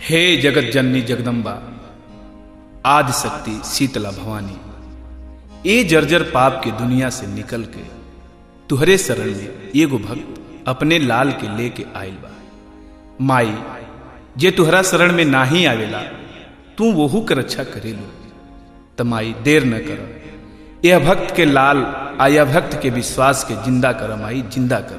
हे जगत जननी जगदम्बा आदि शक्ति शीतला भवानी ए जर्जर पाप के दुनिया से निकल के तुहरे शरण में एगो भक्त अपने लाल के लेके आयल बा माई जे तुहरा शरण में नाही आवेला तू वहू कर रक्षा करेलू त माई देर न कर यह भक्त के लाल आ यह भक्त के विश्वास के जिंदा कर माई जिंदा कर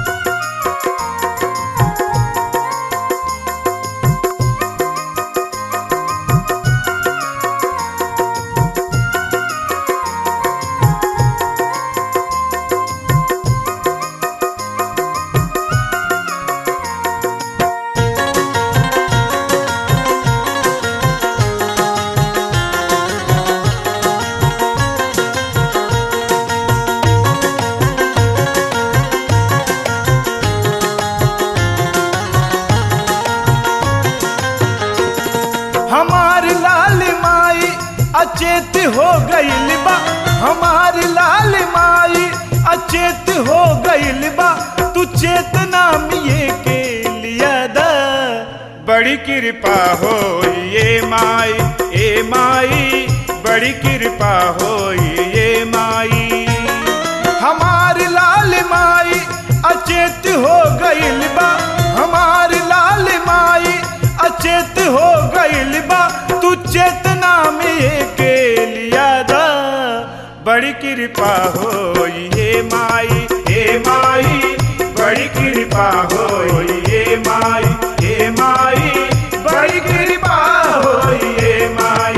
हमार लाल माई अचेत हो गईल बा हमार लाल माई अचेत हो गईल बा तू चेतना मिये के लिया दा बड़ी कृपा हो ये माई ए माई बड़ी कृपा हो ये माई हमार लाल माई अचेत हो गईल बा हमार लाल माई अचेत हो गईल बा तू चेतना में के लिया दा बड़ी कृपा हो ये माई हे माई बड़ी कृपा हो ये माई हे माई बड़ी कृपा हो ये माई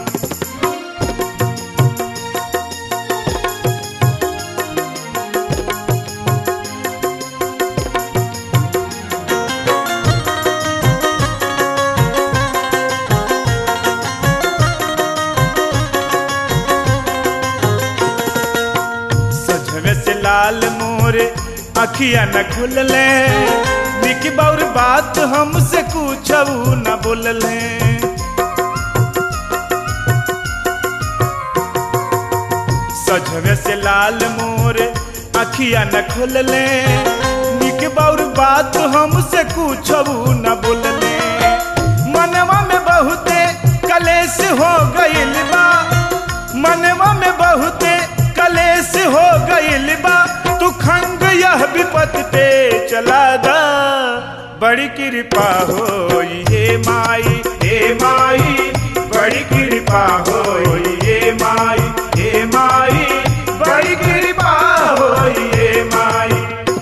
सजवे से लाल मोरे अखिया न खुलले निकी बाउर बात हमसे कुछ न बोलले सजवे से लाल मोरे अखिया न खुलले निक बाउर बात हमसे कुछ न बोलले मनवा में बहुते कलेश हो गईल बा मनवा में बहुते कलेश हो गईल बा तू खंग यह विपत पे चला दा बड़ी कृपा हो ये माई हे माई बड़ी कृपा हो ये माई हे माई बड़ी कृपा हो ये माई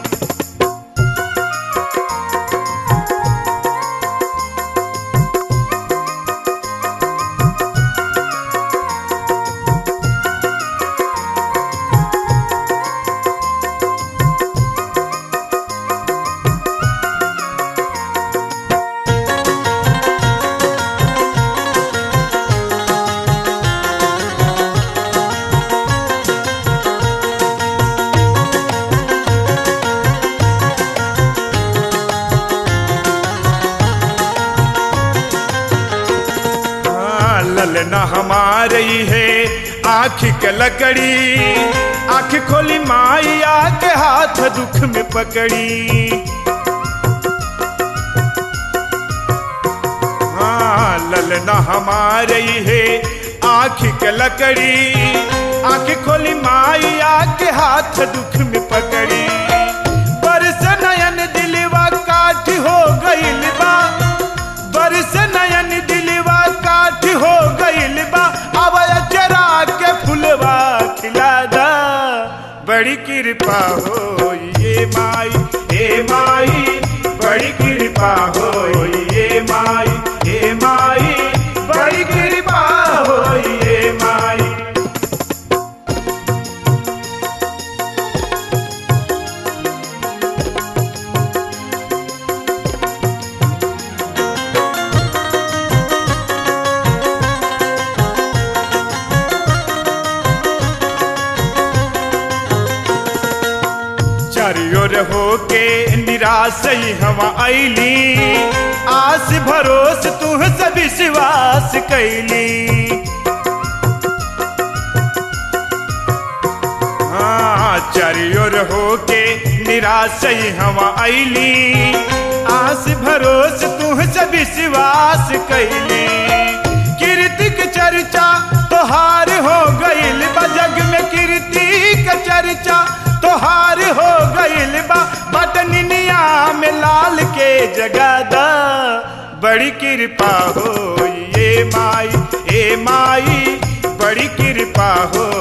हाँ, ललना हमारी है आँख के लकड़ी आँख खोली माई आके हाथ दुख में पकड़ी हाँ ललना हमारी है आँख के लकड़ी आँख खोली माई आके हाथ दुख में पकड़ी बरस नयन दिलवा काठ हो गईल बा बरस नयन दिलवा काठ हो गईल बा अब जरा के फुलवा खिला दा बड़ी कृपा हो ये माई हे माई बड़ी कृपा हो ये माई हे माई बड़ी कृपा हो ये माई चारियोर होके निराश ही हम ऐली आस भरोस तुह से विश्वास कैली हाँ चारियोर होके निराश ही हम ऐली आस भरोस तुहसे विश्वास कैली कीर्ति के चर्चा तोहार हो गईल बा जग में कीर्ति के चर्चा तोहार हो गईल बा बटनिया में लाल के जगादा बड़ी कृपा हो ये माई ए माई बड़ी कृपा हो